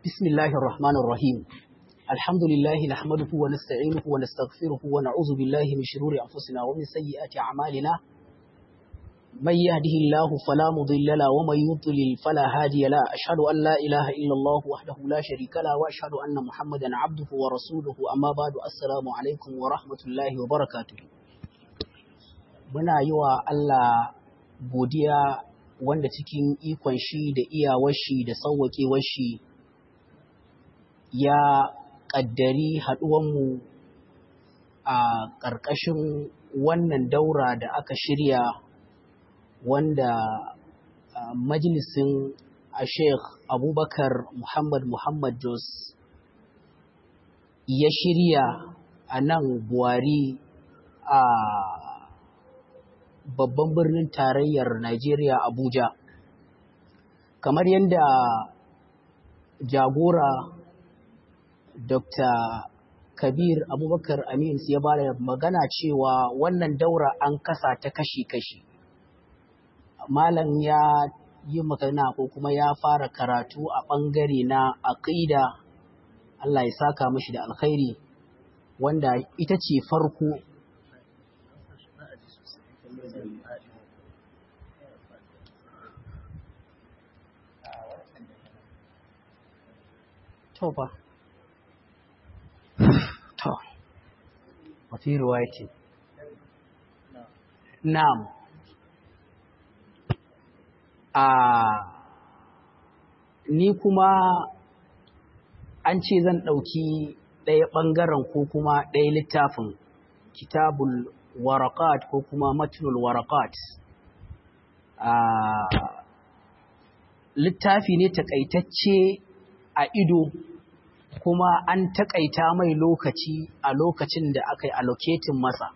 بسم الله الرحمن الرحيم الحمد لله نحمده ونستعينه ونستغفره ونعوذ بالله من شرور أنفسنا ومن سيئات أعمالنا من يهده الله فلا مضل له ومن يضلل فلا هادي له أشهد أن لا إله إلا الله وحده لا شريك له وأشهد أن محمدا عبده ورسوله أما بعد السلام عليكم ورحمة الله وبركاته muna yi wa Allah godiya wanda cikin ikon shi da iyawar shi da sauwaƙewar shi ya ƙaddari haɗuwanmu a ƙarƙashin wannan daura da aka shirya wanda majalisin a sheikh abubakar muhammad muhammad jos ya shirya a nan buwari a babban birnin tarayyar Najeriya Abuja. Kamar yadda jagora Dr. Kabir Abubakar Amin ya ba da magana cewa wannan daura an kasa ta kashi-kashi. Malam ya yi magana ko kuma ya fara karatu a ɓangare na aƙida Allah ya saka mashi da alkhairi wanda ita ce farko To ba. To. Wata ruwaya ce. Na'am. A ni kuma an ce zan ɗauki ɗaya ɓangaren ko kuma ɗaya littafin kitabul warakat ko kuma matnul warakat. Littafi ne takaitacce a ido kuma an takaita mai lokaci a lokacin da aka yi allocating masa.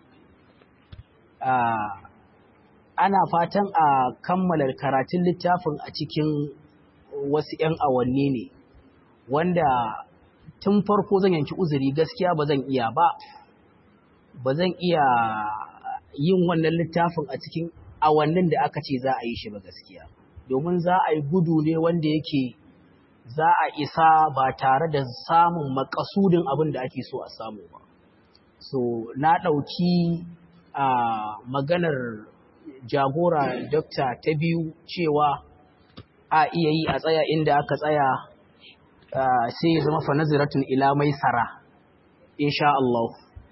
Ana fatan a kammala karatun littafin a cikin wasu ‘yan awanni ne, wanda tun farko zan yanki uzuri gaskiya ba zan iya ba, ba zan iya yin wannan littafin a cikin awannin da aka ce za a yi shi ba gaskiya. Domin za a yi gudu ne wanda yake za a isa ba tare da samun makasudin abin da ake so a samu ba. So, na ɗauki a maganar jagora dokta ta biyu cewa a iya yi a tsaya inda aka tsaya sai ya zama fanaziratun ila mai tsara, insha Allah.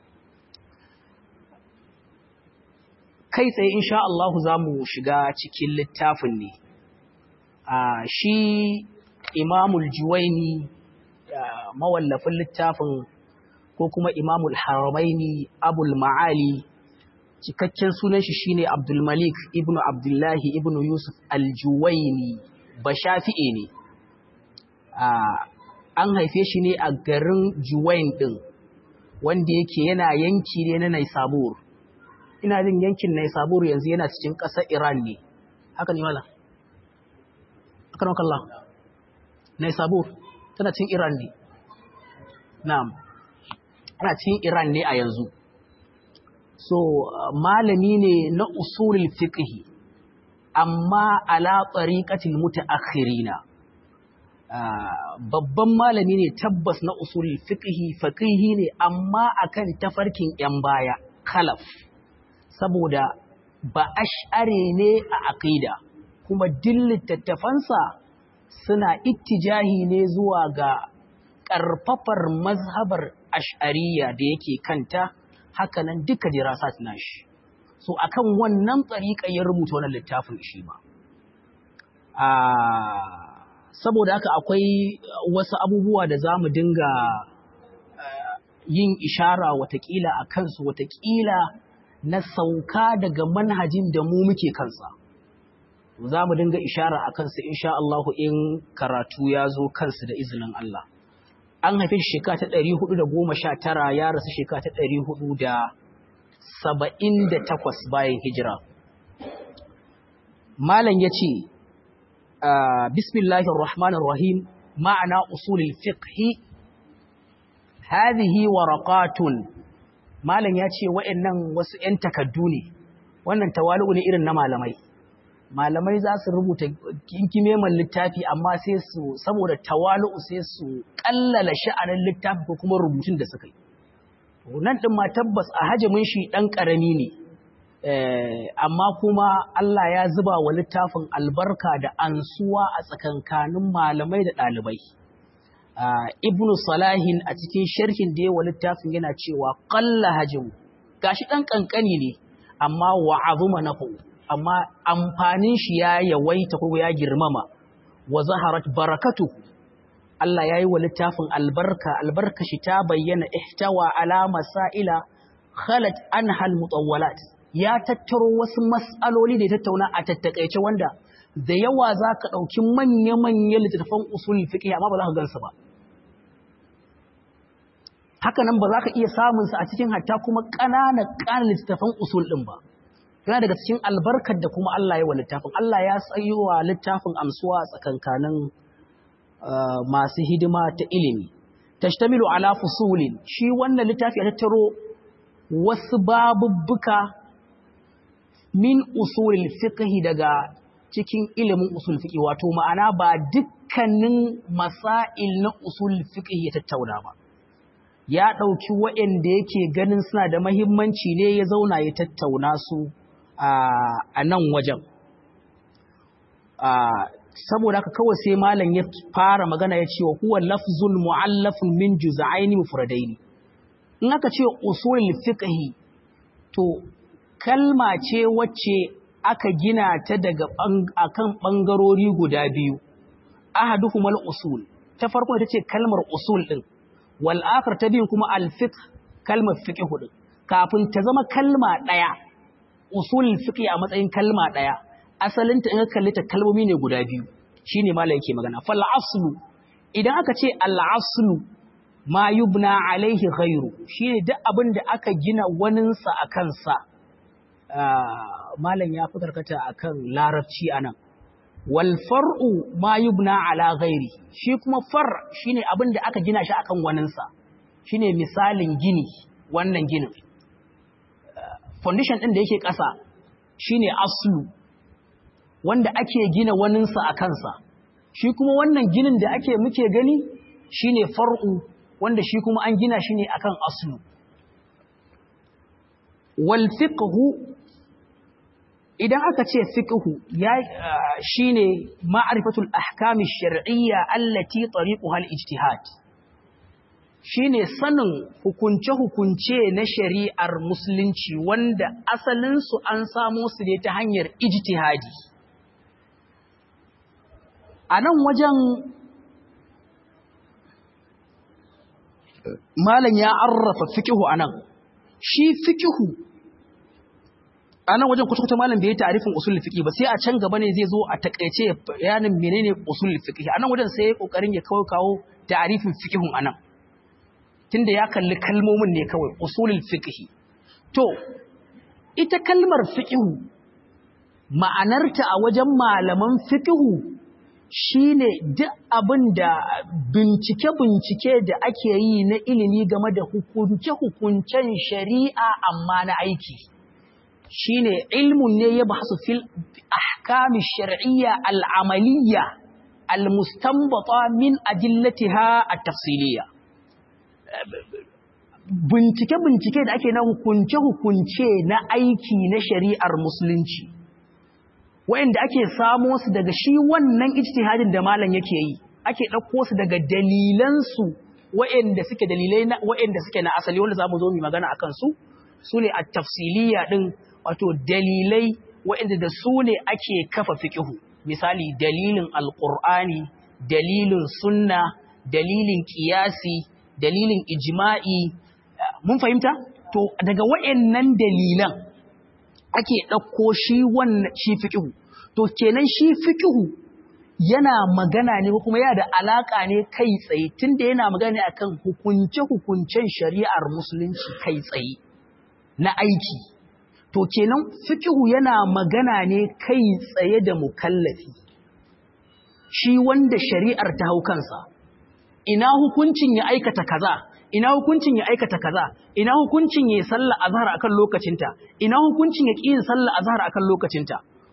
Kai tsaye insha Allah za mu shiga cikin littafin ne. Shi imamul juwaini mawallafin littafin ko kuma imamul haramaini abul ma'ali cikakken sunan shi shine abdul malik ibn abdullahi ibn yusuf aljuwaini ba shafi'e ne an haife shi ne a garin juwain din wanda yake yana yanki ne na naisabur ina jin yankin naisabur yanzu yana cikin ƙasar iran ne haka ne mala akan kallah Naisabur tana cin Iran ne. Na'am. Tana cin Iran ne a yanzu. So malami ne na usulul fiqh amma ala tariqatil mutaakhirina. babban malami ne tabbas na usulul fiqh faqihi ne amma akan tafarkin yan baya khalaf saboda ba ash'are ne a aqida kuma littattafansa suna ittijahi ne zuwa ga ƙarfafar mazhabar ash'ariya da yake kanta hakanan duka dirasat nashi so akan wannan tsariƙa ya rubuta wannan littafin shi ba saboda haka akwai wasu abubuwa da za mu dinga yin ishara watakila a kansu watakila na sauka daga manhajin da mu muke kansa za mu dinga ishara a kansu insha Allah in karatu ya zo kansu da izinin Allah. An haifi shekara ta ɗari hudu da goma sha tara ya rasu shekara ta ɗari hudu da saba'in da takwas bayan hijira. Malam ya ce, Bismillahir Rahmanir Rahim ma'ana usulil fiqhi hadhihi waraqatun Malam ya ce wa'annan wasu ‘yan takaddu ne, wannan tawali'u ne irin na malamai. malamai za su rubuta kinkimeman littafi amma sai su saboda tawalu sai su kallala sha'anin littafi ko kuma rubutun da suka yi nan din ma tabbas a hajamin shi dan karami ne amma kuma Allah ya zuba wa littafin albarka da ansuwa a tsakankanin malamai da ɗalibai ibnu salahin a cikin sharhin da yawa littafin yana cewa qalla hajim gashi dan kankani ne amma wa azuma nafu amma amfanin shi ya yawaita ko ya girmama wa zaharat barakatu Allah ya yi wa littafin albarka albarka shi ta bayyana ihtawa ala masaila khalat anha almutawwalat ya tattaro wasu mas'aloli da ya tattauna a tattakaice wanda da yawa za ka ɗauki manya-manyan littattafan usul fiqh amma ba za ka gansu ba haka nan ba za ka iya samunsa a cikin hatta kuma ƙananan ƙananan littattafan usul ɗin ba yana daga cikin albarkar da kuma Allah ya wa littafin Allah ya tsayi wa littafin amsuwa tsakankanin masu hidima ta ilimi tashtamilu ala fusulin shi wannan littafi ya tattaro wasu babubbuka min usulil fiqh daga cikin ilimin usul fiqh wato ma'ana ba dukkanin masail na usul fiqh ya tattauna ba ya ɗauki waɗanda yake ganin suna da mahimmanci ne ya zauna ya tattauna su a nan wajen. Saboda haka kawai sai malam ya fara magana ya ce wa huwa lafzul mu'allafun min juz'aini mufradaini. In aka ce usulul fiqhi to kalma ce wacce aka gina ta daga akan bangarori guda biyu. Ahaduhumal usul. Ta farko ita ce kalmar usul din. wal'akar ta biyun kuma alfik kalmar fiƙi hudu kafin ta zama kalma ɗaya usul fiƙi a matsayin kalma ɗaya asalinta in kalli ta kalmomi ne guda biyu shi ne mala yake magana fal aslu idan aka ce al'aslu ma yubna alaihi ghairu shi ne duk abin da aka gina waninsa a kansa malam ya fi karkata a kan larabci a nan walfar'u ma yubna ala ghairi shi kuma far shine abin da aka gina shi akan waninsa shine misalin gini wannan ginin foundation din da yake ƙasa shine aslu wanda ake gina waninsa a kansa shi kuma wannan ginin da ake muke gani shine far'u wanda shi kuma an gina shi ne akan aslu wal fiqhu idan aka ce fiqhu ya shine ma'rifatul ahkam ash-shar'iyya allati tariquha al-ijtihad shine sanin hukunce hukunce na shari'ar musulunci wanda asalin su an samo su ne ta hanyar ijtihadi a nan wajen malam ya arrafa fiqhu anan shi fiqhu a nan wajen kuta malam bai yi ta'arifin usul fiqh ba sai a can gaba ne zai zo a takaice bayanin menene usul fiqh a nan wajen sai ya kokarin ya kawo kawo ta'arifin fiqhun anan tunda ya kalli kalmomin ne kawai usulul fiqh to ita kalmar fiqh ma'anarta a wajen malaman fiqh shine duk abin da bincike-bincike da ake yi na ilimi game da hukunce-hukuncen shari'a amma na aiki. shine ilmun ne ya bahasu fil ahkami shar'iyya al'amaliyya al-mustanbata min adillatiha at-tafsiliyya bincike-bincike da ake na hukunce-hukunce na aiki na shari'ar musulunci wa'inda ake samo su daga shi wannan ijtihadin da malam yake yi ake ɗauko su daga dalilansu wa'inda suke dalilai wa'inda suke na asali wanda za mu zo mu magana akan su su ne at-tafsiliyya din wato dalilai waɗanda da su ne ake kafa fiƙihu misali dalilin alƙur'ani dalilin sunna dalilin ƙiyasi dalilin ijma'i mun fahimta to daga waɗannan dalilan ake ɗauko shi wannan shi fiƙihu to kenan shi fiƙihu yana magana ne ko kuma yana da alaƙa ne kai tsaye tunda yana magana ne akan hukunce-hukuncen shari'ar musulunci kai tsaye na aiki to kenan fiqhu yana magana ne kai tsaye da mukallafi shi wanda shari'ar ta hau kansa ina hukuncin ya aikata kaza ina hukuncin ya aikata kaza ina hukuncin ya salla azhar akan lokacinta ina hukuncin ya ƙi sallah azhar akan lokacinta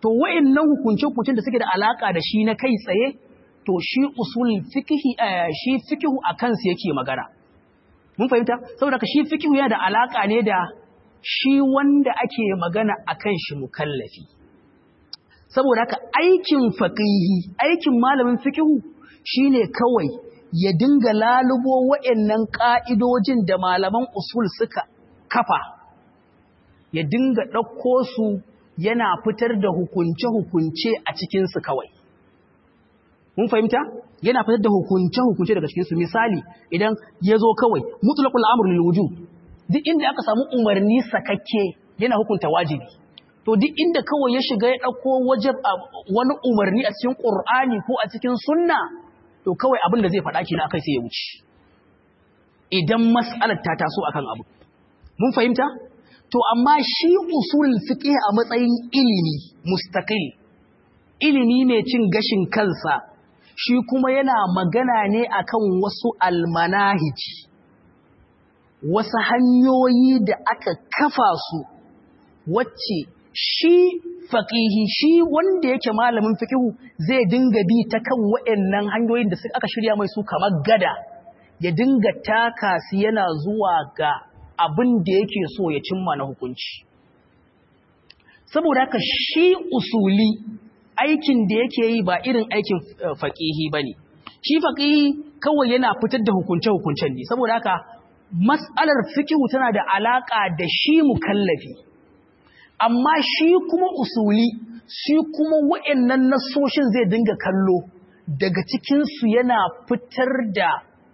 to wa'annan hukunce-hukuncen da suke da alaka da shi na kai tsaye to shi usul fikihi shi fikihu a kansu yake magana mun fahimta saboda ka shi fikihu yana da alaka ne da shi wanda ake magana akan shi mukallafi saboda haka aikin faqihi aikin malamin fikihu shine kawai ya dinga lalubo wa'annan ka'idojin da malaman usul suka kafa ya dinga ɗauko su yana fitar da hukunce-hukunce a cikinsu kawai mun fahimta yana fitar da hukunce-hukunce daga cikinsu misali idan ya zo kawai mutulakul amur lil wujub duk inda aka samu umarni sakakke yana hukunta wajibi to duk inda kawai ya shiga ya ɗauko wajib wani umarni a cikin ƙur'ani ko a cikin sunna to kawai abin da zai faɗa kina akai sai ya wuce idan mas'alar ta taso akan abu mun fahimta to amma shi usul fiqh a matsayin ilimi mustaqil ilimi mai cin gashin kansa shi kuma yana magana ne akan wasu almanahij wasu hanyoyi da aka kafa su wacce shi faƙihi shi wanda yake malamin fiƙihu zai dinga bi ta kan waɗannan hanyoyin da aka shirya mai su kamar gada ya dinga taka su yana zuwa ga abin da yake so ya cimma na hukunci saboda haka shi usuli aikin da yake yi ba irin aikin faƙihi ba ne shi faƙihi kawai yana fitar da hukunce-hukuncen ne saboda haka mas'alar fiƙihu tana da alaƙa da shi mukallafi amma shi kuma usuli shi kuma wa'annan nasoshin zai dinga kallo daga cikinsu yana fitar da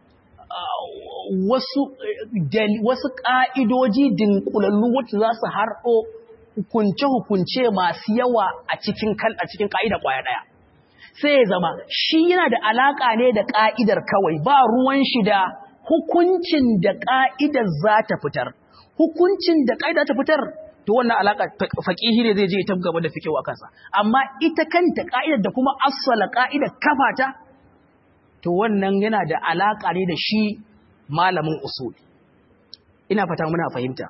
wasu wasu ƙa'idoji dinkulallu wacce za su harɗo hukunce-hukunce masu yawa a cikin a cikin ƙa'ida ƙwaya ɗaya sai ya zama shi yana da alaƙa ne da ƙa'idar kawai ba ruwan shi da hukuncin da ƙa'idar za ta fitar hukuncin da ƙa'ida ta fitar to wannan alaka faqihi ne zai je ta gaba da fikewa a kansa amma ita kanta ka'idar da kuma asala ka'idar kafata to wannan yana da alaka ne da shi malamin usul ina fata muna fahimta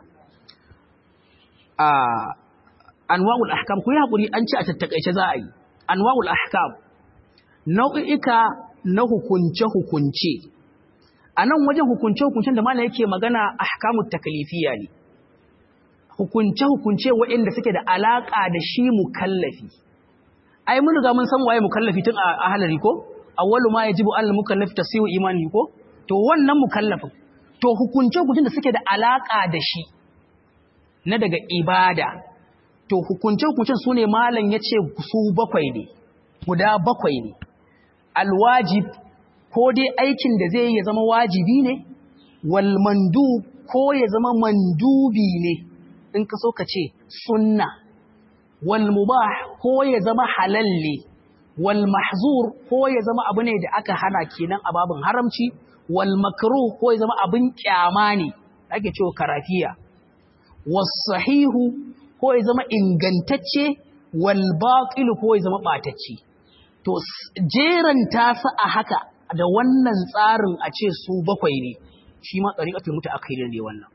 a anwa'ul ahkam ku yi hakuri an ci a tattakaice za a yi anwa'ul ahkam nau'ika na hukunce hukunce a nan wajen hukunce hukuncen da malam yake magana ahkamut taklifiyya ne hukunce-hukunce waɗanda suke da alaƙa da shi mukallafi. Ai, mun riga mun san waye mukallafi tun a halari ko? Awwalu ma ya jibu Allah mukallafi ta siyo imani ko? To wannan mukallafin, to hukunce-hukuncen da suke da alaƙa da shi na daga ibada, to hukunce-hukuncen su ne malam ya ce su bakwai ne, guda bakwai ne. Alwajib, ko dai aikin da zai ya zama wajibi ne, wal mandub ko ya zama mandubi ne. in ka so ka ce sunna wal mubah ko ya zama halalle wal mahzur ko ya zama abu ne da aka hana kenan a babin haramci wal makruh ko ya zama abin kyama ne ake cewa karafiya was sahihu ko ya zama ingantacce wal batil ko ya zama batacce to jeranta su a haka da wannan tsarin a ce su bakwai ne shi ma tsariƙatul mutaakhirin ne wannan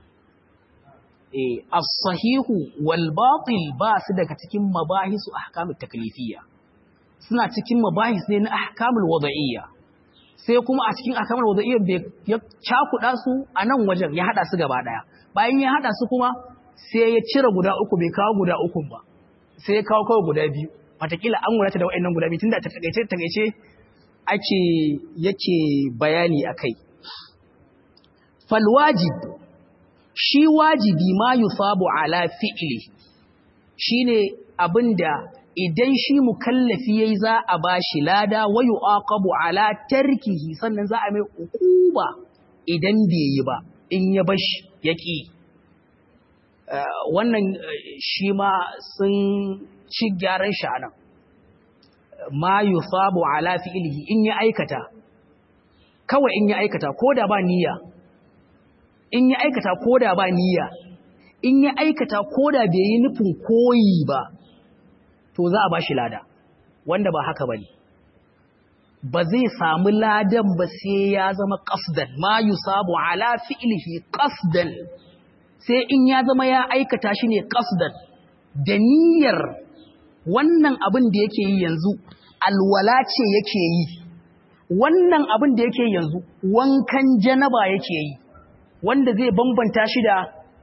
as-sahihu wal batil ba su daga cikin mabahisu ahkamut taklifiyya suna cikin mabahis ne na ahkamul wada'iyya sai kuma a cikin ahkamul wada'iyya bai ya cakuda su a nan wajen ya hada su gaba daya bayan ya hada su kuma sai ya cire guda uku bai kawo guda uku ba sai ya kawo kawai guda biyu watakila an wadata da wa'annan guda biyu tunda ta takaice takaice ake yake bayani akai fal wajib shi wajibi ma yusabu ala fi'li shine abinda idan shi mukallafi yayi za a bashi lada wa yuqabu ala tarkihi sannan za a mai ukuba idan bai yi ba in ya bashi yaki wannan shi ma sun ci gyaran shi anan ma yusabu ala fi'lihi in ya aikata kawai in ya aikata ko da ba niyya in ya aikata ko da ba niyya in ya aikata ko da bai yi nufin koyi ba to za a ba shi lada wanda ba haka ba ne ba zai samu ladan ba sai ya zama ƙasdan ma yusabu ala fi'lihi ƙasdan sai in ya zama ya aikata shi ne ƙasdan da niyyar wannan abin da yake yi yanzu alwala ce yake yi wannan abin da yake yanzu wankan janaba yake yi wanda zai bambanta shi da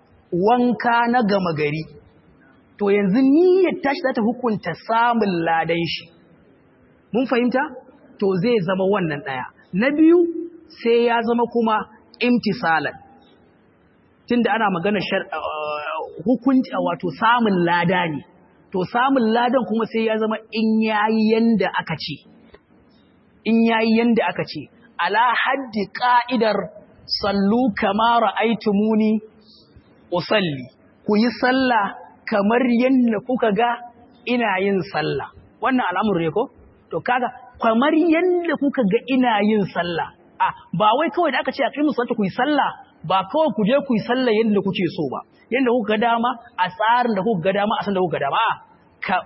wanka na gama gari to yanzu niyyar tashi za ta hukunta samun ladan shi mun fahimta to zai zama wannan ɗaya na biyu sai ya zama kuma imtisalan tunda ana magana hukunci wato samun lada ne to samun ladan kuma sai ya zama in yayi yanda aka ce in yayi yanda aka ce ala haddi ka'idar sallu kama ra'aytumuni usalli ku yi sallah kamar yanda kuka ga ina yin sallah wannan al'amuri ne ko to kaga kamar yanda kuka ga ina yin sallah a ba wai kawai da aka ce a kai musu ku yi sallah ba kawai ku je ku yi sallah yanda kuke so ba yanda kuka ga dama a tsarin da kuka ga dama a san da kuka ga dama ka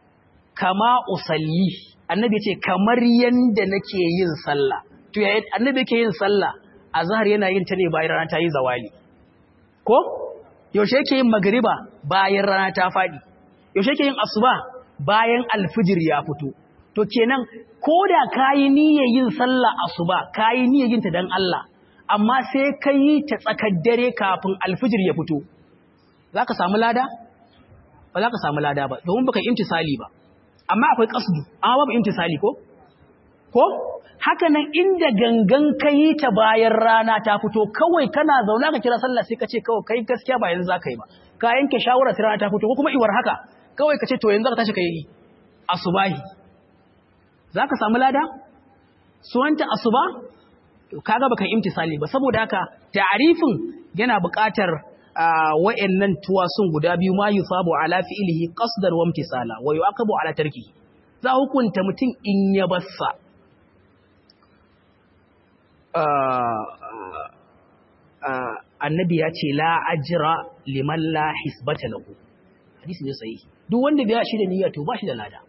kama usalli annabi ya ce kamar yanda nake yin sallah to ya annabi yake yin sallah azhar yana yin ta ne bayan rana ta yi zawali ko yaushe yake yin magriba bayan rana ta fadi yaushe yake yin asuba bayan alfijir ya fito to kenan ko da kayi niyyar yin sallah asuba kayi niyyar yin ta dan Allah amma sai kai ta tsakar dare kafin alfijir ya fito zaka samu lada ba za ka samu lada ba domin baka imtisali ba amma akwai qasdu amma babu imtisali ko ko haka nan inda gangan kai ta bayan rana ta fito kawai kana zauna ka kira sallah sai ka ce kawai kai gaskiya ba yanzu zaka yi ba ka yanke shawara sai rana ta fito ko kuma iwar haka kawai ka ce to yanzu ka tashi ka yi asubahi zaka samu lada suwanta asuba to kaga baka imtisali ba saboda haka ta'arifin yana buƙatar wa'annan tuwasun guda biyu ma yusabu ala fi'lihi qasdan wa imtisala wa yu'aqabu ala tarki za hukunta mutum in ya bassa annabi ya ce la ajra liman la hisbata lahu hadisi ne sahihi duk wanda bai shi da niyya to ba shi da lada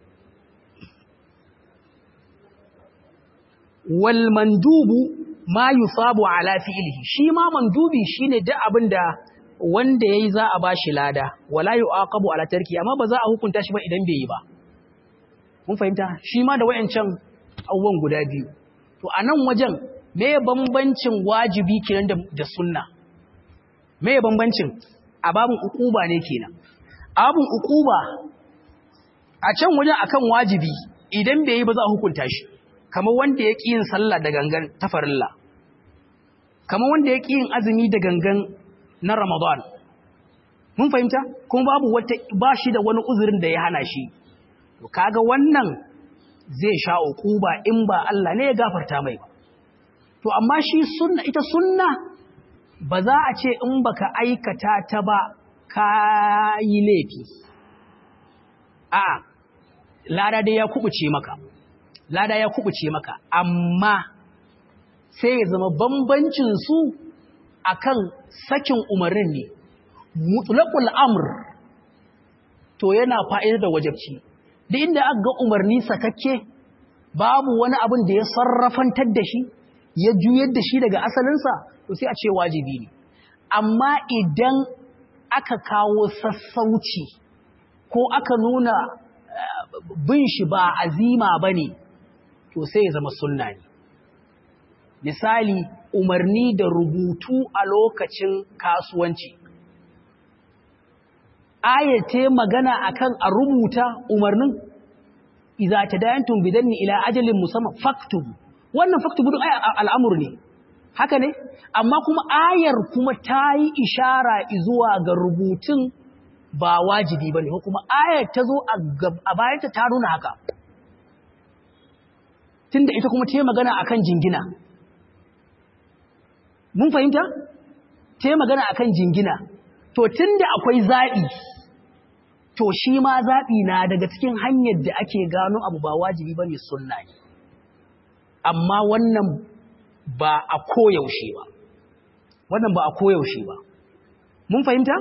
wal mandubu ma yusabu ala fi'lihi shi ma mandubi shine duk abinda wanda yayi za a bashi lada wala yu'aqabu ala tarki amma ba za a hukunta shi ba idan bai yi ba mun fahimta shi ma da wayancan abubuwan guda biyu to a nan wajen me bambancin wajibi kenan da, da sunna me bambancin a babun ukuba ne kenan a babun ukuba a can wajen akan wajibi idan bai yi ba za a hukunta shi kamar wanda ya ƙi yin sallah da gangan ta farilla kamar wanda ya ƙi yin azumi da gangan na ramadan mun fahimta kuma babu wata ba shi da wani uzurin da ya hana shi to kaga wannan zai sha uquba in ba Allah ne ya gafarta mai ba to amma shi sunna ita sunna ba za a ce in baka aikata ta ba ka yi laifi a lada dai ya kubuce maka lada ya kubuce maka amma sai ya zama bambancin su akan sakin umarnin ne mutlaqul amr to yana fa'idar da wajabci duk inda aka ga umarni sakakke babu wani abin da ya sarrafantar da shi ya juyar da shi daga asalinsa to sai a ce wajibi ne amma idan aka kawo sassauci ko aka nuna bin shi ba azima bane to sai ya zama sunna ne misali umarni da rubutu a lokacin kasuwanci ayate magana akan a rubuta umarnin idza tadayantum bidanni ila ajalin musamman faktubu wannan faktubu din al'amur ne haka ne amma kuma ayar kuma ta yi ishara zuwa ga rubutun ba wajibi bane ko kuma ayar ta zo a bayanta ta nuna haka tunda ita kuma ta yi magana akan jingina mun fahimta ta yi magana akan jingina to tunda akwai zaɓi to shi ma zaɓi na daga cikin hanyar da ake gano abu ba wajibi ba ne sunna ne amma wannan ba a koyaushe ba wannan ba a koyaushe ba mun fahimta?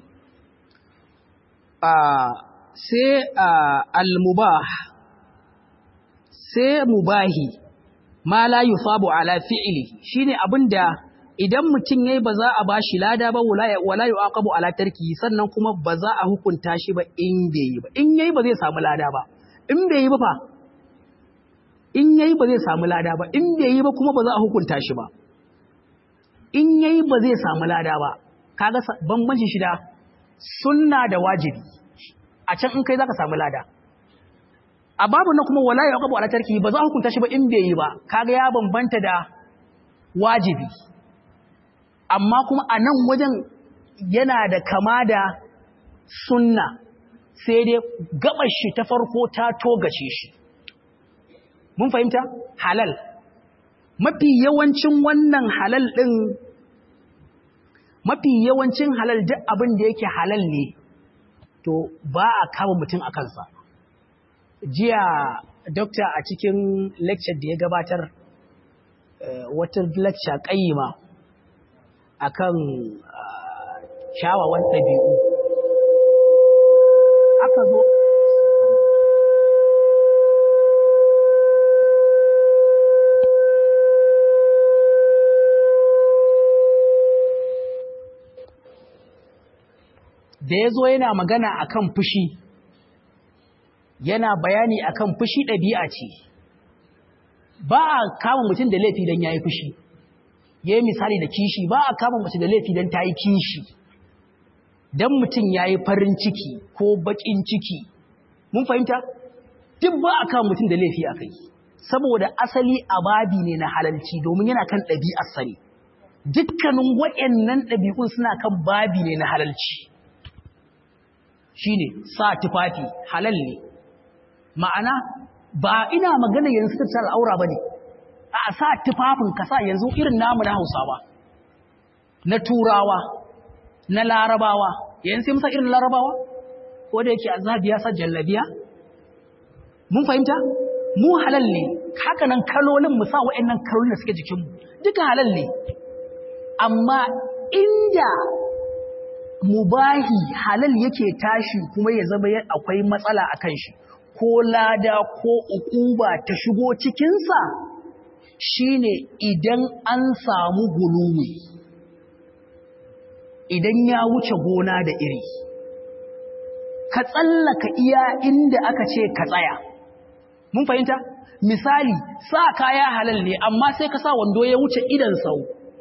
sai al-mubah sai mubahi ma la yusabu ala fi'li shine abinda idan mutum yayi ba za a bashi lada ba wala yu'aqabu ala tarki sannan kuma ba za a hukunta shi ba in bai yi ba in yayi ba zai samu lada ba in bai yi ba fa in yayi ba zai samu lada ba in bai yi ba kuma ba za a hukunta shi ba in yayi ba zai samu lada ba kaga bambancin shi da sunna da wajibi a can in kai zaka samu lada a babu na kuma wala yu'aqabu ala tarki ba za a hukunta shi ba in bai yi ba kaga ya bambanta da wajibi amma kuma a nan wajen yana da kama da sunna sai dai gabar shi ta farko ta togace shi mun fahimta halal mafi yawancin wannan halal ɗin mafi yawancin halal duk abin da yake halal ne to ba a kama mutum a kansa jiya dokta a cikin lecture da ya gabatar wata lecture ƙayyima akan kyawawan ɗabi'u aka zo da ya zo yana magana akan fushi yana bayani akan fushi ɗabi'a ce ba a kama mutum da laifi don ya yi fushi ya yi misali da kishi ba a kama mutum da laifi don ta yi kishi don mutum ya yi farin ciki ko baƙin ciki mun fahimta duk ba a kama mutum da laifi a kai saboda asali ababi ne na halalci domin yana kan ɗabi'ar sani dukkanin waɗannan ɗabi'un suna kan babi ne na halalci shine sa tufafi halal ne ma'ana ba ina magana yanzu ta al'aura bane a sa tufafin ka sa yanzu irin namu na Hausawa na Turawa na Larabawa yanzu sai musa irin Larabawa ko da yake azabi ya sa jallabiya mun fahimta mu halal ne haka nan kalolin mu sa waɗannan kalolin da suke jikin mu duka halal ne amma inda mubahi halal yake tashi kuma ya zama akwai matsala a kan shi ko lada ko ukuba ta shigo cikinsa shine idan an samu guluwi idan ya wuce gona da iri ka tsallaka iya inda aka ce ka tsaya mun fahimta misali sa kaya halal ne amma sai ka sa wando ya wuce idan sau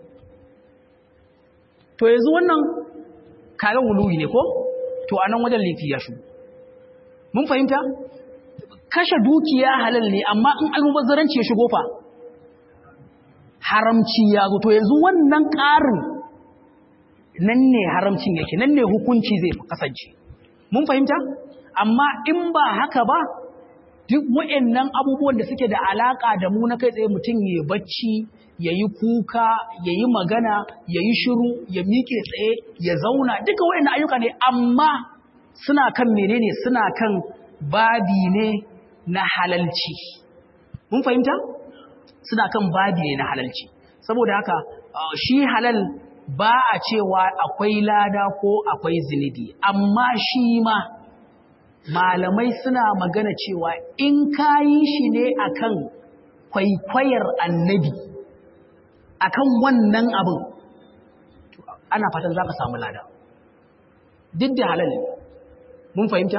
to yanzu wannan kaga wuluwi ne ko to anan wajen laifi ya shigo mun fahimta kashe dukiya halal ne amma in almubazzaranci ya shigo fa haramci ya zo to yanzu wannan ƙarin nan ne haramcin yake nan ne hukunci zai kasance mun fahimta amma in ba haka ba duk waɗannan abubuwan da suke da alaka da mu na kai tsaye mutum ya bacci ya yi kuka ya yi magana ya yi shiru ya miƙe tsaye ya zauna duka waɗannan ayyuka ne amma suna kan menene suna kan babi ne na halalci mun fahimta suna kan babi ne na halalci saboda haka shi halal ba a cewa akwai lada ko akwai zunubi amma shi ma malamai suna magana cewa in kayi shi ne akan kwaikwayar annabi akan wannan abin ana fatan za ka samu lada duk da halal mun fahimta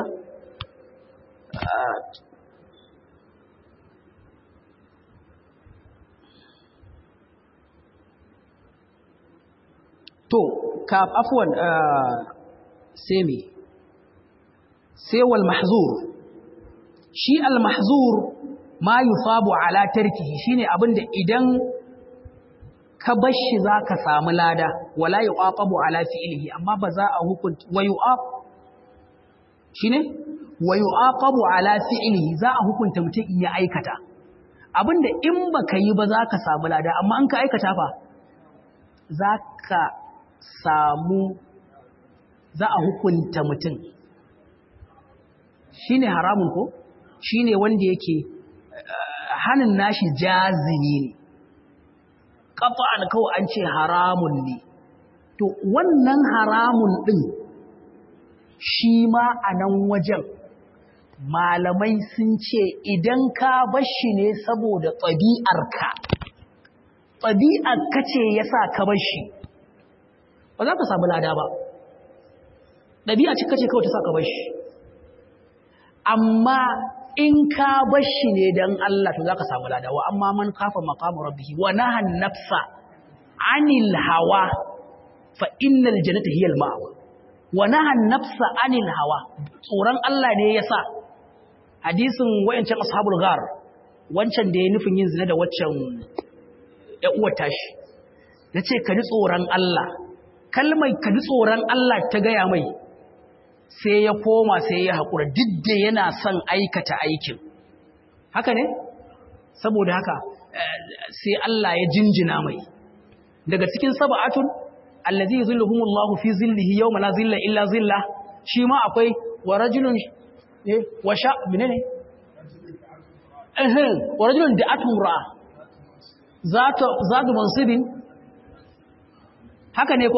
to ka afwan sai me sai wal mahzur shi al mahzur ma yusabu ala tarkihi shine abinda idan ka bar shi zaka samu lada wala yuqabu ala fi'lihi amma ba za a hukunta wa yuqab shine wa yuqabu ala fi'lihi za a hukunta mutum in ya aikata abinda in baka yi ba zaka samu lada amma in ka aikata fa zaka samu za a hukunta mutum shi ne haramun ko shi ne wanda yake hannun nashi jazini ne ƙafa an kawai an ce haramun ne to wannan haramun ɗin shi ma a nan wajen malamai sun ce idan ka bashi ne saboda ɗabi'arka ɗabi'ar kace ya sa ka bar shi ba za ka samu lada ba ɗabi'a ce kace kawai ta sa ka bar shi amma in ka bar shi ne don Allah to za ka samu lada wa amma man kafa maqamu rabbih wa nahan nafsa anil hawa fa innal jannata hiya al ma'wa wa nahan nafsa anil hawa tsoron Allah ne yasa hadisin wayancan ashabul ghar wancan da ya nufin yin zina da waccan ya uwar tashi yace ka ji tsoron Allah kalmar ka ji tsoron Allah ta gaya mai sai ya koma sai ya haƙura duk da yana son aikata aikin haka ne saboda haka sai Allah ya jinjina mai daga cikin sab'atun allazi yuzilluhumullahu fi zillihi yawma la zilla illa zilla shi ma akwai wa rajulun eh wa sha menene eh wa rajulun da'atun ra'a zata zatu mansibin haka ne ko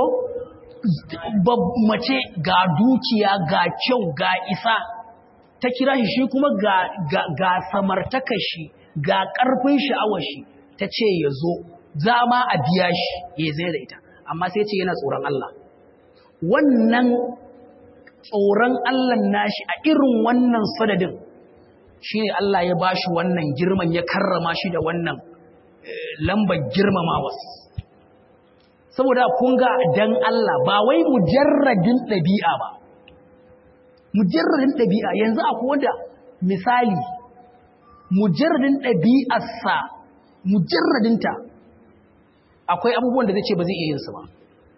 mace ga dukiya ga kyau ga isa ta kira shi shi kuma ga ga samartakar shi ga karfin sha'awar shi ta ce ya zo za ma a biya shi ya zai da ita amma sai ce yana tsoron Allah wannan tsoron Allah nashi a irin wannan sadadin shi ne Allah ya ba shi wannan girman ya karrama shi da wannan lambar girmamawa saboda kun ga dan Allah ba wai mujarradin ɗabi'a ba mujarradin ɗabi'a yanzu akwai wanda misali mujarradin ɗabi'arsa mujarradinta akwai abubuwan da zai ce ba zai iya yin su ba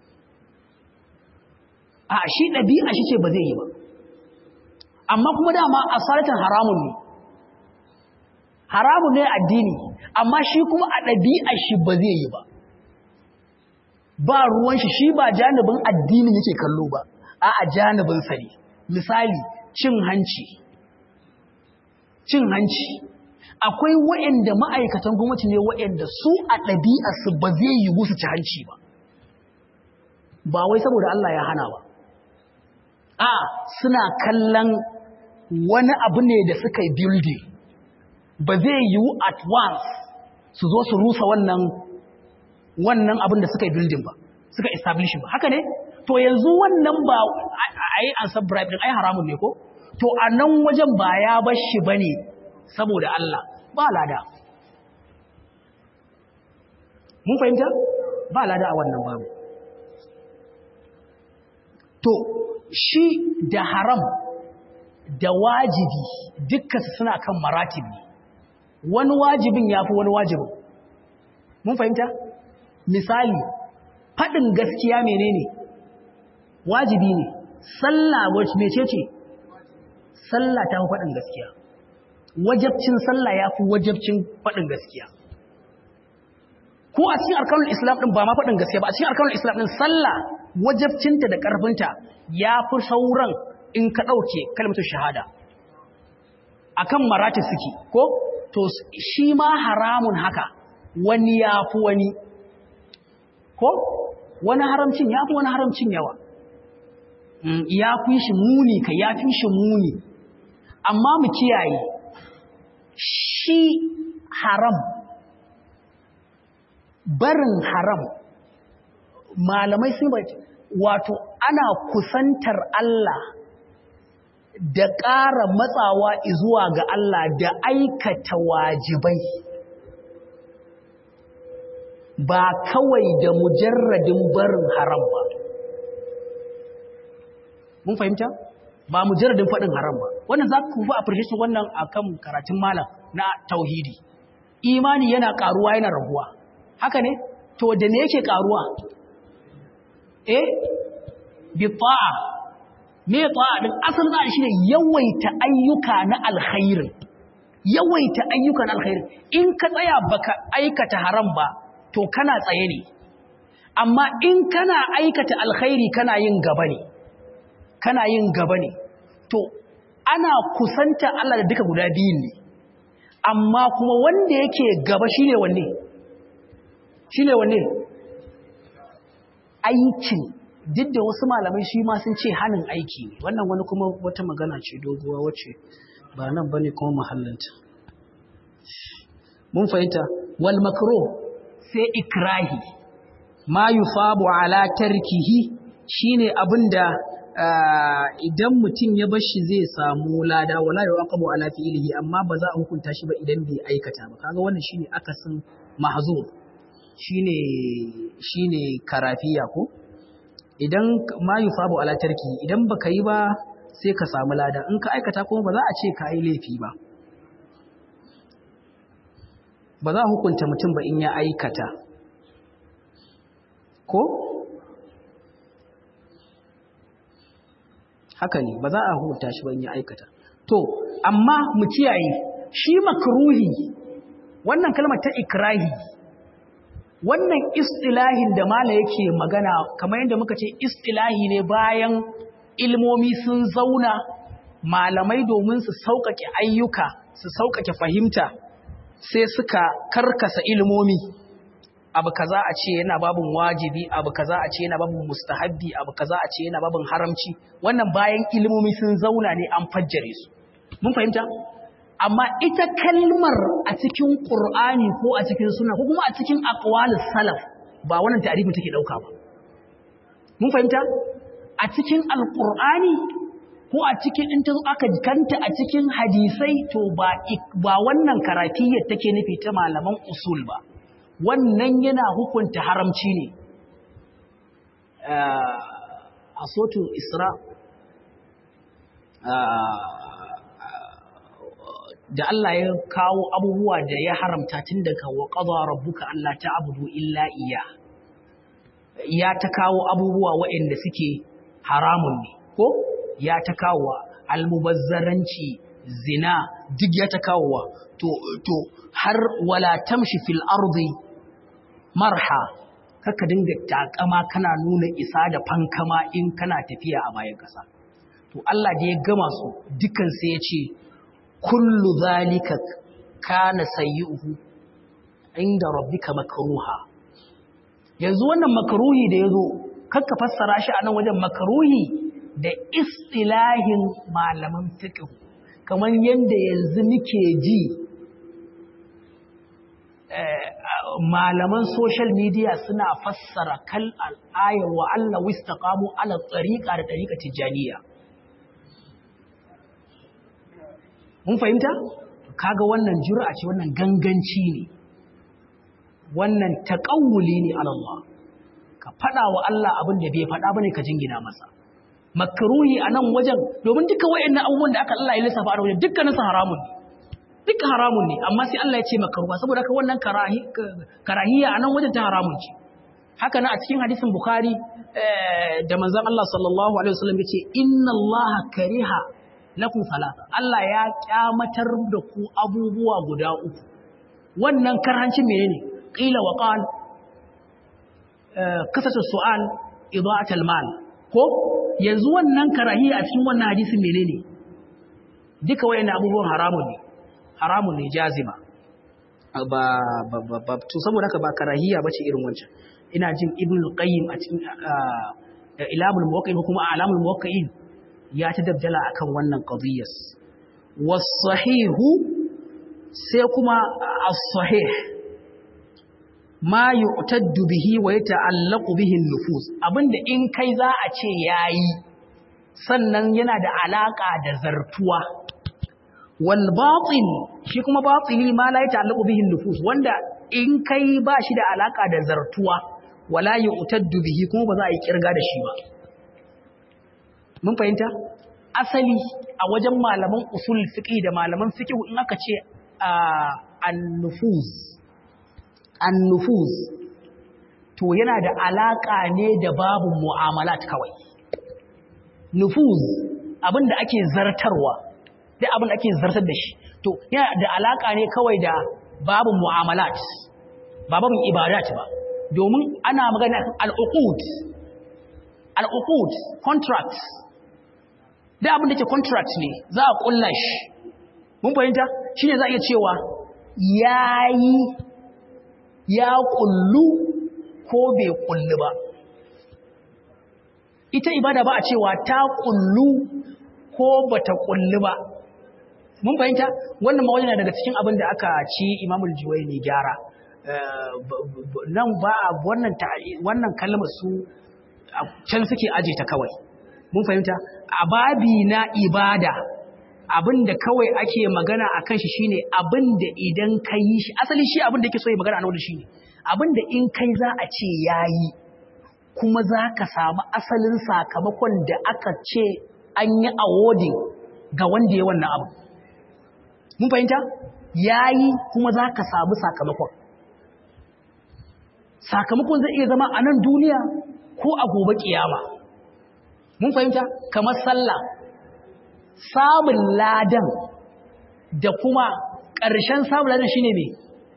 a shi ɗabi'a shi ce ba zai yi ba amma kuma dama a salatan haramun ne haramun ne addini amma shi kuma a ɗabi'a shi ba zai yi ba ba ruwan shi shi ba janibin addini yake kallo ba a a janibin sa ne misali cin hanci cin hanci akwai waɗanda ma'aikatan gwamnati ne waɗanda su a ɗabi'arsu ba zai yi musu ci hanci ba ba wai saboda Allah ya hana ba a suna kallon wani abu ne da suka yi building ba zai yi at once su zo su rusa wannan wannan abin da suka yi building ba suka establish ba haka ne to yanzu wannan ba a yi an bribe din ai haramun ne ko to a nan wajen ba ya bar shi ba ne saboda Allah ba lada mun fahimta ba lada a wannan babu to shi da haram da wajibi dukkan suna kan maratibi wani wajibin ya fi wani wajibin mun fahimta misali faɗin gaskiya menene wajibi ne sallah wacce mece ce sallah ta fi faɗin gaskiya wajabcin sallah ya fi wajabcin faɗin gaskiya ko a cikin arkanul islam ɗin ba ma faɗin gaskiya ba a cikin arkanul islam ɗin sallah wajabcinta da ƙarfinta ya fi sauran in ka ɗauke kalmatu shahada akan marati suke ko to shi ma haramun haka wani ya fi wani ko wani haramcin ya fi wani haramcin yawa ya fi shi muni ka ya fi shi muni amma mu kiyaye shi haram barin haram malamai sun bai wato ana kusantar Allah da ƙara matsawa zuwa ga Allah da aikata wajibai ba kawai da mujarradin barin haram ba mun fahimta ba mujarradin faɗin haram ba wannan za ku fi appreciation wannan akan karatun malam na tauhidi imani yana ƙaruwa yana raguwa haka ne to da ne yake ƙaruwa eh bi ta'a me ta'a din asalin da shi ne yawaita ayyuka na alkhairi yawaita ayyuka na alkhairi in ka tsaya baka aikata haram ba to kana tsaye ne amma in kana aikata alkhairi kana yin gaba ne kana yin gaba ne to ana kusanta Allah da duka guda biyun ne amma kuma wanda yake gaba shine wanne shine wanne aikin duk da wasu malamai shi ma sun ce hanin aiki ne wannan wani kuma wata magana ce doguwa wacce ba nan bane kuma mahallinta mun fahimta wal makruh sai ikrahi ma yusabu ala tarkihi shine abinda idan mutum ya bar shi zai samu lada wala yuqabu ala fi'lihi amma ba za a hukunta shi ba idan bai aikata ba kaga wannan shine akasin mahzur shine shine karafiya ko idan ma yusabu ala tarki idan baka yi ba sai ka samu lada in ka aikata kuma ba za a ce ka yi laifi ba ba za a hukunta mutum ba in ya aikata ko haka ne ba za a hukunta shi ba in ya aikata to amma mu kiyaye shi makruhi wannan kalmar ta ikrahi wannan istilahin da mala yake magana kamar yadda muka ce istilahi ne bayan ilmomi sun zauna malamai domin su sauƙaƙe ayyuka su sauƙaƙe fahimta sai suka karkasa ilmomi abu kaza a ce yana babin wajibi abu kaza a ce yana babin mustahabbi abu kaza a ce yana babin haramci wannan bayan ilmomi sun zauna ne an fajjare su mun fahimta amma ita kalmar a cikin qur'ani ko a cikin sunna ko kuma a cikin aqwalus salaf ba wannan ta'rifin take dauka ba mun fahimta a cikin alqur'ani ko a cikin in ta aka kanta a cikin hadisai to ba ba wannan karatiyyar take nufi ta malaman usul ba wannan yana hukunta haramci ne a sotu isra da Allah ya kawo abubuwa da ya haramta tun daga wa qadara rabbuka alla ta'budu illa iya ya ta kawo abubuwa waɗanda suke haramun ne ko ya ta kawo almubazzaranci zina duk ya ta kawo to to har wala tamshi fil ardi marha kaka dinga takama kana nuna isa da fankama in kana tafiya a bayan kasa to Allah da ya gama su dukan sai ya ce kullu zalika kana sayyuhu inda rabbika makruha yanzu wannan makruhi da yazo kakka fassara shi a nan wajen makruhi da istilahin malaman fiqh kamar yanda yanzu muke ji malaman social media suna fassara kal al'ayar wa Allah wistaqamu ala tariqa da tariqa tijaniya mun fahimta kaga wannan jur'a ce wannan ganganci ne wannan taqawuli ne ala Allah ka fada wa Allah abin da bai fada bane ka jingina masa makruhi anan wajen domin duka wayannan abubuwan da aka Allah ya lissafa a wajen dukkanin su haramun ne duka haramun ne amma sai Allah ya ce makruha saboda haka wannan karahi karahiya anan wajen ta haramun ce haka nan a cikin hadisin bukhari da manzon Allah sallallahu alaihi wasallam yace inna Allah kariha lakum salasa Allah ya kyamatar da ku abubuwa guda uku wannan karhancin menene qila wa qal kasatu su'al ida'at al-mal ko yanzu wannan karahiya a cikin wannan hadisin menene duka wayannan abubuwan haramun ne haramun ne jazima ba ba ba to saboda haka ba karahiya bace irin wancan ina jin ibn qayyim a cikin ilamul muwaqqi'in kuma alamul muwaqqi'in ya ta dabdala akan wannan qadiyas was-sahihu sai kuma as-sahih ma yu'taddu bihi wa yata'allaqu bihi an-nufus abinda in kai za a ce yayi sannan yana da alaka da zartuwa wal batil shi kuma batili ma la yata'allaqu bihi an-nufus wanda in kai ba shi da alaka da zartuwa wala yu'taddu bihi kuma ba za a yi kirga da shi ba mun fahimta asali a wajen malaman usul fiqh da malaman fiqh in aka ce an-nufuz an-nufuz to yana da alaka ne da babu mu'amalat kawai nufuz abinda ake zartarwa duk abinda ake zartar da shi to yana da alaka ne kawai da babu mu'amalat ba babin ibadat ba domin ana magana al-uqud al-uqud contract da abin da ke contract ne za a kulla shi mun fahimta shine za a iya cewa yayi ya kullu ko bai kullu ba ita ibada ba a cewa ta kullu ko bata kullu ba mun fahimta wannan ma daga cikin abin da aka ci imamul juwaini gyara nan ba wannan wannan kalmar su can suke aje ta kawai mun fahimta a babi na ibada abinda kawai ake magana akan shi shine abinda idan ka yi shi asali shi abinda yake so ya magana a nan shine abinda in kai za a ce yayi kuma za ka samu asalin sakamakon da aka ce an yi awarding ga wanda ya wannan abu mun fahimta yayi kuma za ka samu sakamakon sakamakon zai iya zama a nan duniya ko a gobe kiyama mun fahimta kamar sallah samun ladan da kuma ƙarshen samun ladan shine me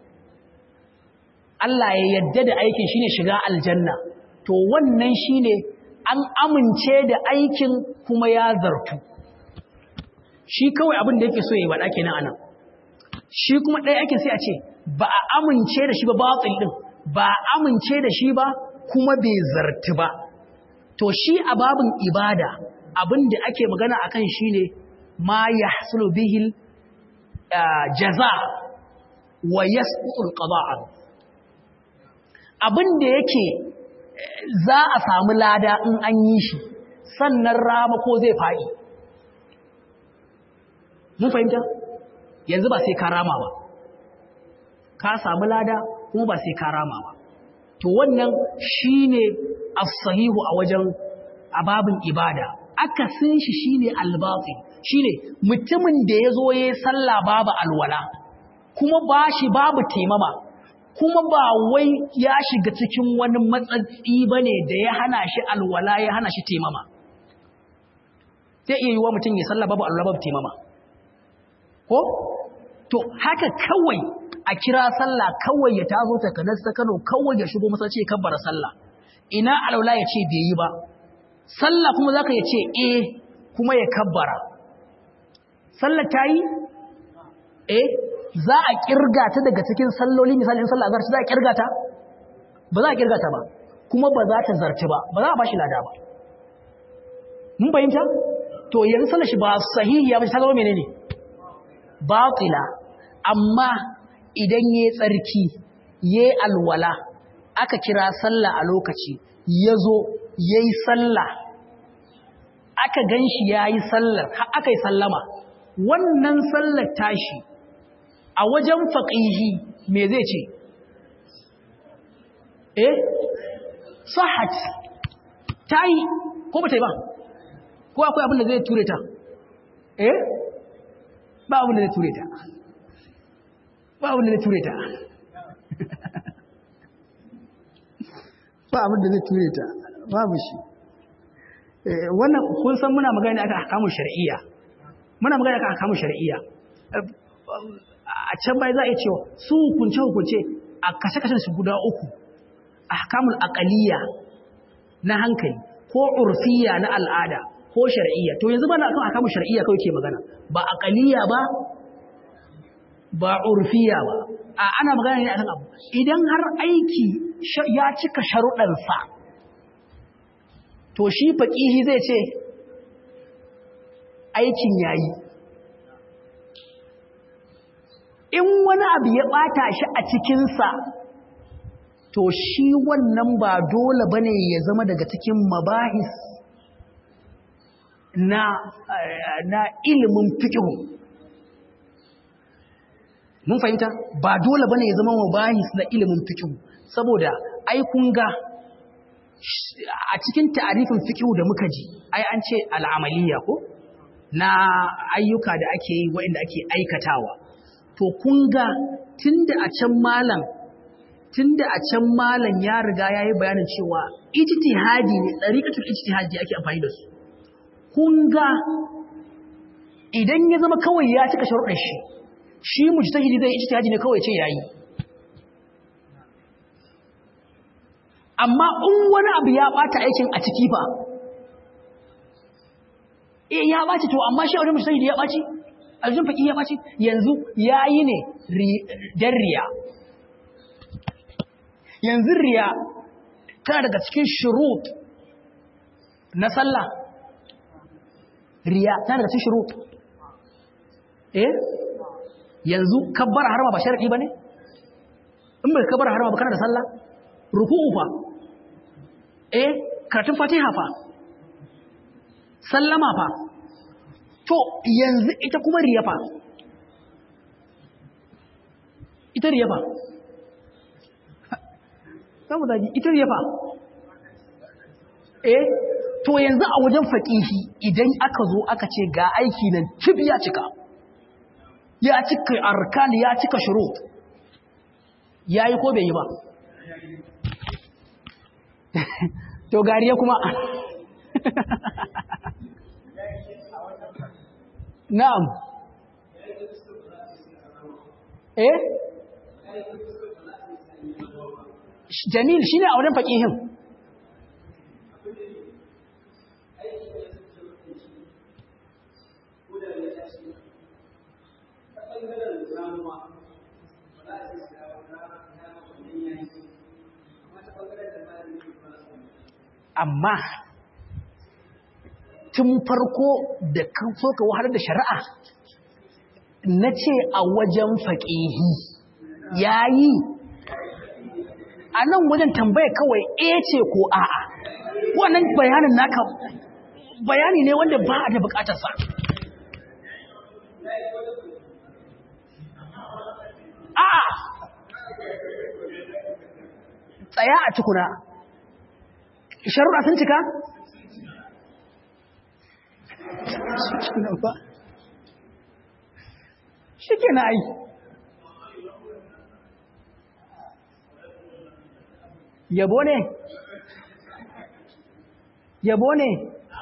Allah ya yadda da aikin shine shiga aljanna to wannan shine an amince da aikin kuma ya zartu shi kawai abin da yake so ya yi wada kenan anan shi kuma ɗaya aikin sai a ce ba a amince da shi ba batil din ba a amince da shi ba kuma bai zartu ba to shi a babin ibada abin da ake magana akan shi ne ma ya hasulu bihil jaza wa yasqutul qada'a abin da yake za a samu lada in an yi shi sannan rama ko zai faɗi mun fahimta yanzu ba sai ka rama ba ka samu lada kuma ba sai ka rama ba to wannan shine as-sahihu a wajen ababin ibada akasin shi shine al-batil shine mutumin da yazo yayin sallah babu alwala kuma bashi babu taimama kuma ba wai ya shiga cikin wani matsatsi bane da ya hana shi alwala ya hana shi taimama sai iya yiwa mutum ya sallah babu alwala babu taimama ko to haka kawai a kira sallah kawai ya tazo ta kanar ta Kano kawai ya shigo masallaci ya kabbara sallah ina alaula ya ce bai yi ba sallah kuma zaka ya ce eh kuma ya kabbara sallah ta yi eh za a kirga ta daga cikin salloli misalin sallah azhar za a kirga ta ba za a kirga ta ba kuma ba za ta zarci ba ba za a bashi lada ba mun bayyanta to yanzu sallar shi ba sahihiya ba ta zama menene batila amma idan ya tsarki ya alwala aka kira sallah a lokaci ya zo ya yi sallah aka gan shi ya yi sallar aka yi sallama wannan sallar tashi a wajen faƙihi me zai ce eh sahat ta yi ko ba ta yi ba ko akwai abin da zai ture ta eh ba abin da zai ture ta ba abin da zai ture ta ba abin da zai ture ta babu shi wannan kun san muna magana aka hakamun shar'iyya muna magana aka hakamun shar'iyya a can bai za a yi cewa su hukunce hukunce a kashe-kashen su guda uku a hakamun akaliya na hankali ko urfiya na al'ada ko shar'iyya to yanzu bana akan hakamun shar'iyya kawai ke magana ba akaliya ba ba urfiya ba a ana magana ne akan abu idan har aiki ya cika sharuɗansa to shi faƙihi zai ce aikin yayi in wani abu ya ɓata shi a cikinsa to shi wannan ba dole bane ya zama daga cikin mabahis na na ilimin fiqhu mun fahimta ba dole bane ya zama mabahis na ilimin fiqh saboda ai kun ga a cikin ta'arifin fiqh da muka ji ai an ce al'amaliya ko na ayyuka da ake yi waɗanda ake aikatawa to kun ga tunda a can malam tunda a can malam ya riga yayi bayanin cewa ijtihadi ne tsariƙatul ijtihadi ake amfani da su kun ga idan ya zama kawai ya cika sharuɗin shi shi mujtahidi zai ijtihadi ne kawai ce yayi amma in wani abu ya bata aikin a ciki fa eh ya baci to amma shi wani mujtahidi ya baci aljun faki ya baci yanzu yayi ne dan riya yanzu riya tana daga cikin shurut na sallah riya tana daga cikin shurut eh yanzu kabbar harma ba sharadi bane in bai kabar harama ba kana da sallah ruku'u fa eh karatun fatiha fa sallama fa to yanzu ita kuma riya fa ita riya fa samu zagi ita riya fa eh to yanzu a wajen faƙihi idan aka zo aka ce ga aiki nan cib ya cika ya cika arkan ya cika shurut ya yi ko bai yi ba to gariya kuma na'am eh jamil shine a wurin faƙihin amma tun farko da kan so ka wahalar da shari'a na ce a wajen faƙihi ya yi a nan wajen tambaya kawai e ce ko a'a wannan bayanin naka bayani ne wanda ba a da bukatarsa a'a tsaya a tukuna sharuɗa sun cika? shi ke na ai yabo ne yabo ne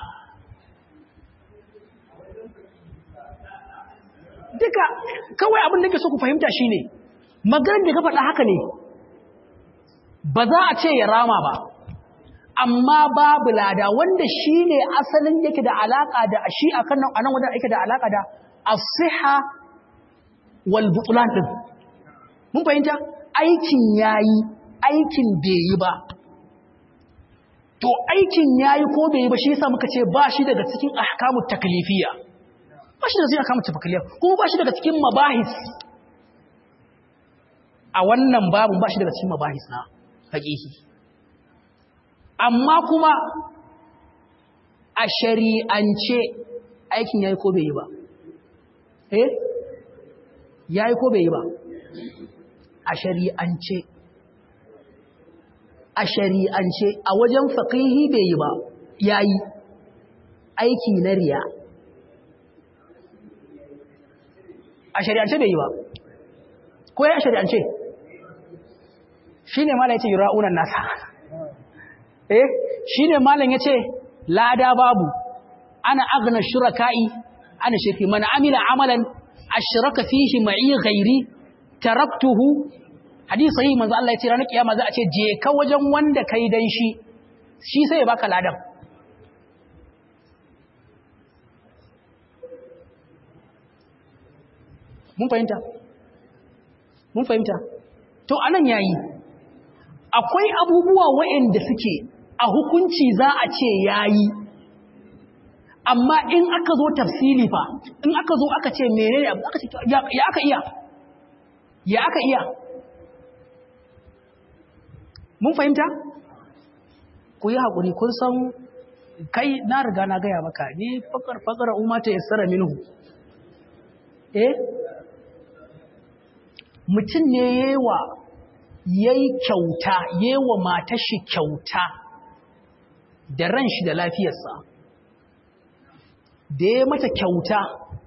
duka kawai abin da ke so ku fahimta shi ne maganin da ka faɗa haka ne ba za a ce ya rama ba amma babu lada wanda shi ne asalin yake da alaƙa da shi a kan nan wajen yake da alaƙa da asiha wal butulan ɗin mun fahimta aikin yayi aikin bai yi ba to aikin yayi ko bai yi ba shi yasa muka ce ba shi daga cikin ahkamut taklifiyya ba shi daga cikin ahkamut taklifiyya kuma ba shi daga cikin mabahis a wannan babun ba shi daga cikin mabahis na haƙiƙi amma kuma a shari'ance aikin yayi ko bai yi ba eh yayi ko bai yi ba a shari'ance a shari'ance a wajen faqihi bai yi ba yayi aiki na riya a shari'ance bai yi ba ko ya shari'ance shine malai yace yura'unan nasa eh shine malam yace lada babu ana aghna shuraka'i ana shirki man amila amalan ashraka fihi ma'i ghairi taraktuhu hadisi sahih manzo Allah yace ranar kiyama za a ce je ka wajen wanda kai dan shi shi sai ya baka ladan mun fahimta mun fahimta to anan yayi akwai abubuwa waɗanda suke a hukunci za a ce yayi amma in aka zo tafsili fa in aka zo aka ce menene aka ce ya aka iya ya aka iya mun fahimta ku yi haƙuri kun san kai na riga na gaya maka ni fakar fakar umata ya tsara minhu eh mutum ne yewa yayi kyauta yewa matar shi kyauta da ran shi da lafiyarsa da ya mata kyauta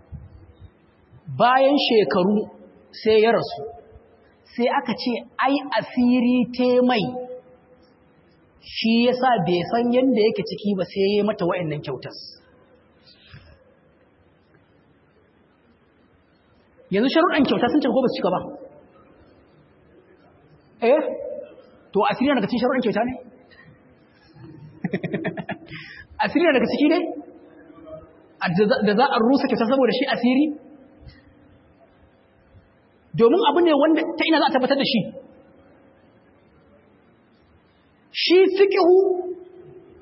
bayan shekaru sai ya rasu sai aka ce ai asiri te mai shi yasa bai san yadda yake ciki ba sai ya mata wa'annan kyautas yanzu sharuɗan kyauta sun cika ko ba su cika ba eh to asiri daga cikin sharuɗan kyauta ne asiri daga ciki ne da za a rusa kyauta saboda shi asiri domin abu ne wanda ta ina za a tabbatar da shi shi fikihu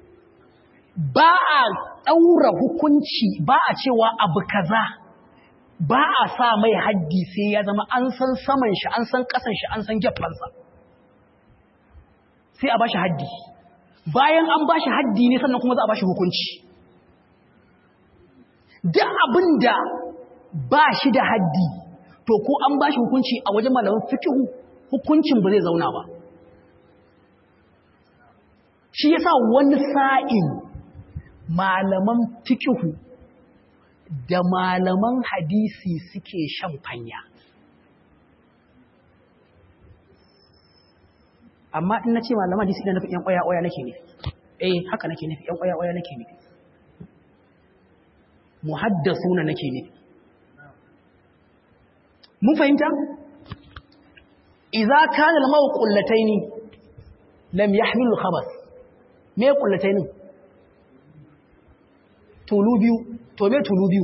ba a ɗaura hukunci ba a cewa abu kaza ba a sa mai haddi sai ya zama an san saman shi an san kasan shi an san gefansa sai a ba shi haddi bayan an ba shi haddi ne sannan kuma za a ba shi hukunci duk abin da ba shi da haddi to ko an ba shi hukunci a wajen malaman fikihu hukuncin ba zai zauna ba shi yasa wani sa'in malaman fikihu da malaman hadisi suke shan fanya amma in na ce malaman hadisi ina nufin ‘yan ƙwaya-ƙwaya nake ne eh haka nake nufi ‘yan ƙwaya-ƙwaya nake ne muhaddasu na nake ne mun fahimta? iza kana lamau ƙullataini lam yahmilu khabas me ƙullatainin tulu biyu to me tulu biyu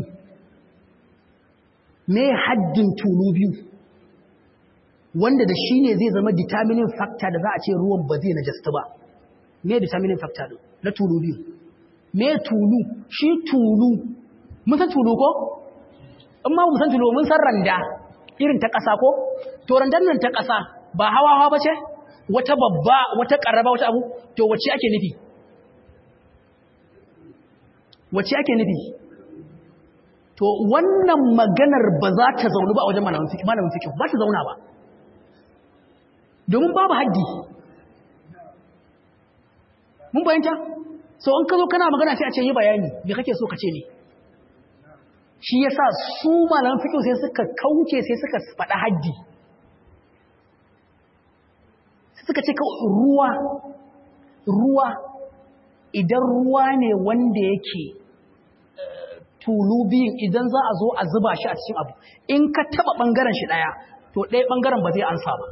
me haddin tulu biyu wanda da shi ne zai zama determining factor da za a ce ruwan ba zai najasta ba me determining factor din na tulu biyu me tulu shi tulu mun san tulu ko in ma mun san tulu mun san randa irin ta ƙasa ko to randan nan ta ƙasa ba hawa hawa ba ce wata babba wata ƙarraba wata abu to wacce ake nufi wacce ake nufi to wannan maganar ba za ta zaunu ba a wajen malamin fikin ba ta zauna ba domin babu haddi mun bayanta so in ka zo kana magana sai a ce yi bayani me kake so ka ce ne shi yasa su malaman fikin sai suka kauce sai suka faɗa haddi suka ce ruwa ruwa idan ruwa ne wanda yake tulu biyun idan za a zo a zuba shi a cikin abu in ka taba ɓangaren shi ɗaya to ɗaya ɓangaren ba zai ansa ba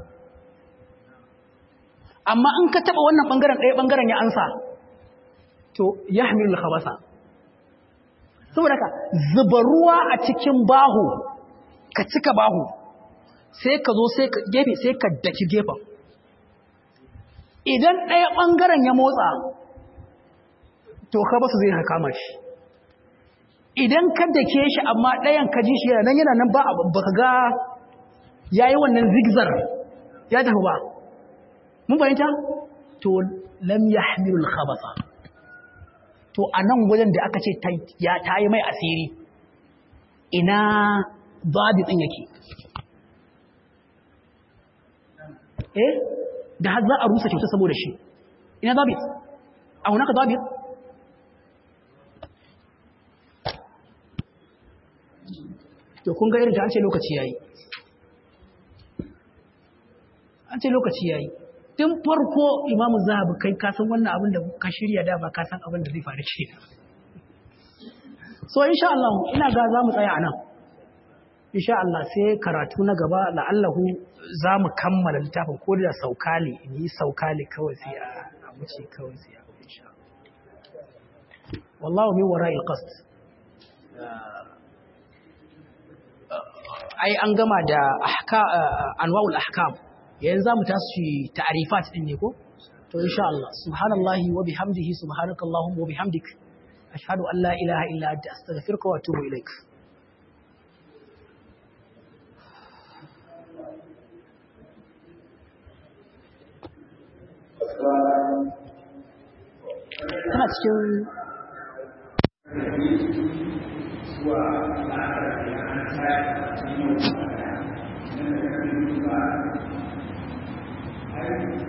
amma in ka taba wannan ɓangaren ɗaya ɓangaren ya ansa to ya hamilu khabasa saboda ka zuba ruwa a cikin bahu ka cika bahu sai ka zo sai ka gefe sai ka daki gefen idan ɗaya ɓangaren ya motsa to khabasu zai kama shi idan ka dake shi amma ɗayan ka ji shi yana nan yana nan ba ka ga ya yi wannan zigzar ya tafi ba mun fahimta to lam ya hamilul khabasa to a nan wajen da aka ce ta yi mai asiri ina babi ɗin yake eh da har za a rusa kyauta saboda shi ina babi a hunaka babi to kun ga irin ta an ce lokaci yayi an ce lokaci yayi tun farko imamu zahabi kai ka san wannan abin da ka shirya da ba ka san abin da zai faru ke so insha Allah ina ga za mu tsaya a nan insha Allah sai karatu na gaba la'allahu za mu kammala littafin ko da sauka ne in yi sauka ne kawai sai a wuce kawai sai a insha wallahu min wara'il qasd ai an gama da anwa'ul ahkam yanzu zamu tashi ta'rifat din ne ko to insha Allah subhanallahi wa bihamdihi subhanakallahumma wa bihamdik ashhadu an la ilaha illa anta astaghfiruka wa atubu ilaik tana cikin Thank you.